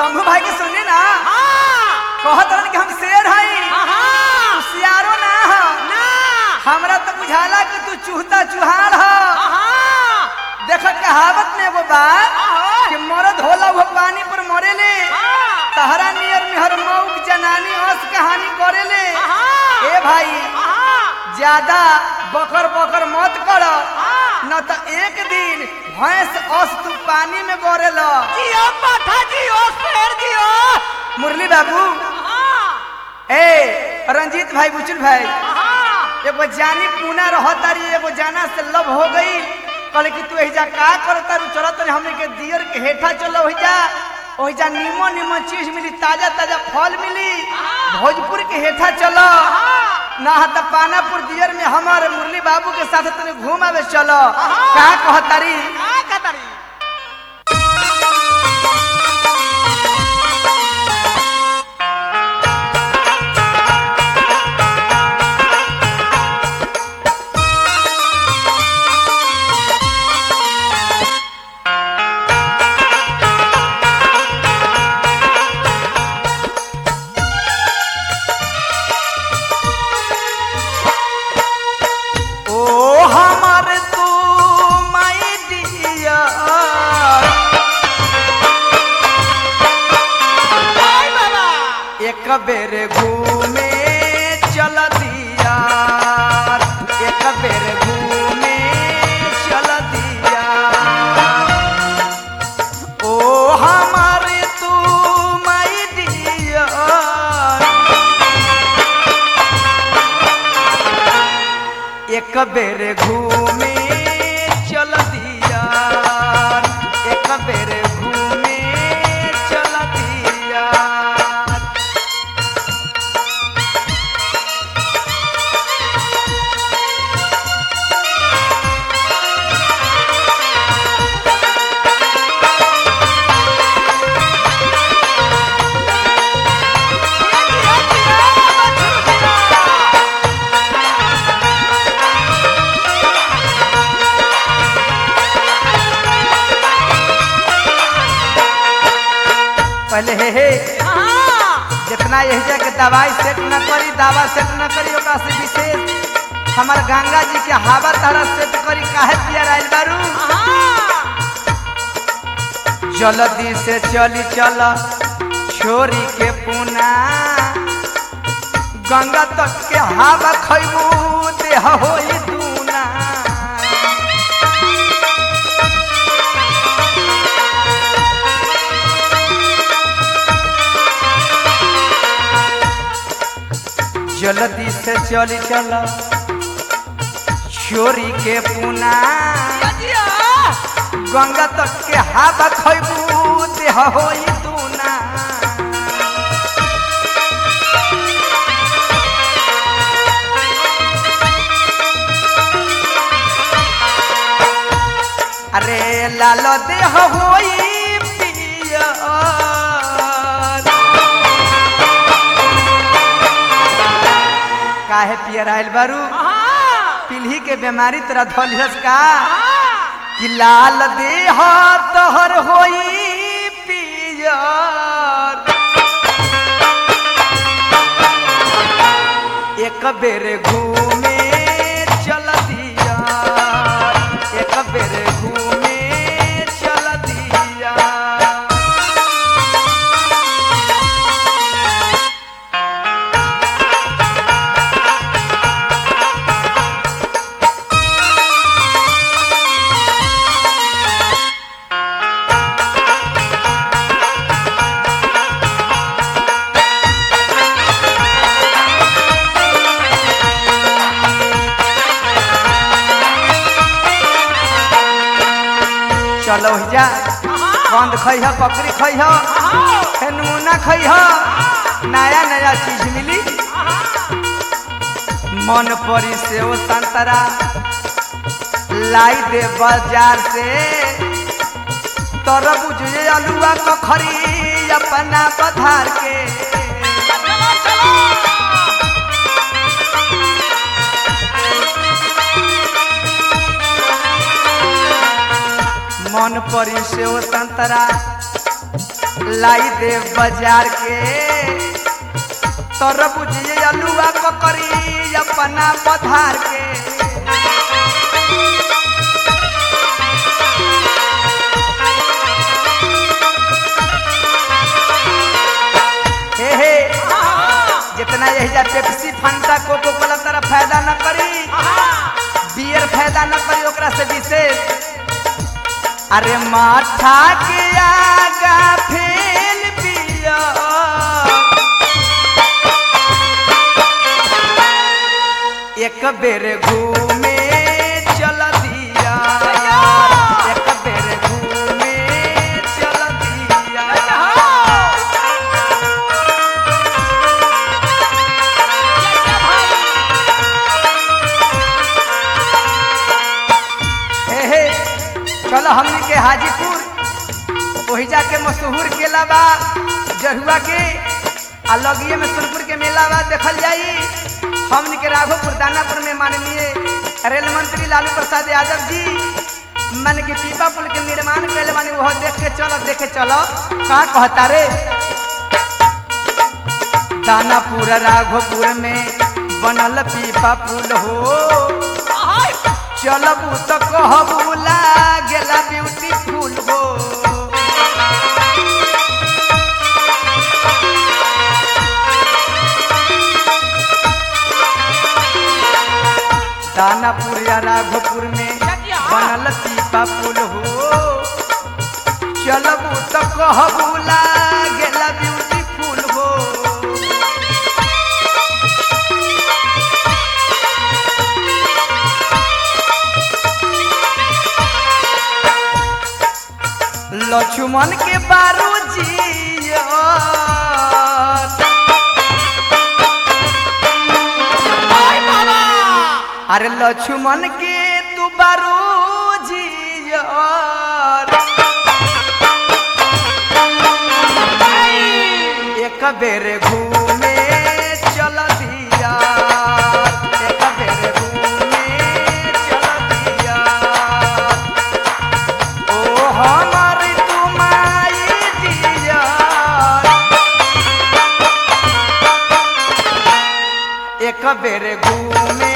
शंभू भाई के सुनी ना कहत रहन कि हम शेर हई सियारो ना हो हमरा तो बुझाला कि तू चूहता चुहार हो देख कहावत में एगो बात कि मरद होला वो पानी पर मरेले तहरा नियर मेहर मऊक जनानी अस कहानी करेले ए भाई ज्यादा बकर बकर मत कर न तो एक दिन भैंस अस तू पानी में गोरेल मुरली बाबू ए रंजीत भाई बुचुल भाई एगो जानी पूना रहतारी एगो जाना से लव हो गई कहले कि तू एहिजा का करता रू चलत रही हमने के दियर के हेठा चलो ओहिजा ओहिजा नीमन नीमन चीज मिली ताजा ताजा फल मिली भोजपुर के हेठा चलो ना त पानापुर दियर में हमारे मुरली बाबू के साथ तने घूम आवे चलो का कहतारी ओ हमर तू माई दिया एक बेर घूमे चल दिया एक बेर घूमे चल दिया ओ हमर तू माई दिया एक बेर घूमे चल दिया एक बेर घूमे चल दिया पहले हे हे जितना यही जगह दवाई सेट न करी दवा सेट न करी ओकरा से विशेष हमार गंगा जी के हवा तारा सेट करी काहे पिया आइल बारू जल्दी से चली चल छोरी के पुना गंगा तक के हवा खैबू देह होई दूना जल्दी से चली चल छोरी के पुना गंगा तक के हवा खैबू देह होई दूना अरे लाल देह होई पियर काहे पियर आइल बारू पीढ़ी के बीमारी तोरा धलिहस का कि लाल देह तोहर होई पियर एक बेर घूमे चल दिया एक बेर घूमे चल दिया चलो जा बंद खैह बकरी खैह नमूना खैह नया नया चीज मिली मन परी से ओ संतरा लाई दे बाजार से तरबूज ये अलुआ कखरी अपना पधार के मन परी से ओ संतरा लाई दे बाजार के तोर बुझिए अलुआ ककरी अपना पधार के हे हे जितना यही जा पेप्सी फंटा कोको कोला तरह फायदा न करी बियर फायदा न करी ओकरा से विशेष अरे माथा के आगा फेल पिया एक बेर घूमे चल दिया एक बेर घूमे चल दिया हे हे चलो हमनी के हाजीपुर वही जाके मशहूर केला बा जहुआ के आ लगिए में सोनपुर के मेला बा देखल जाई हमनी के राघोपुर दानापुर में माननीय रेल मंत्री लालू प्रसाद यादव जी मन के पीपा पुल के निर्माण कैले बानी वह देख के चलो देखे चलो का कहता रे दानापुर राघोपुर में बनल पीपा पुल हो चलबू तो कहबू लागेला ब्यूटीफुल हो दानापुर या राघोपुर में बनल पीपा पुल हो चलबू तो कहबू लागेला ब्यूटीफुल हो लक्ष्मण के बारू जी अरे लक्ष्मण के तू बारू जी एक बेर घूमे चल दिया एक बेर घूमे चल दिया ओ हमर तुमाई दिया एक बेर घूमे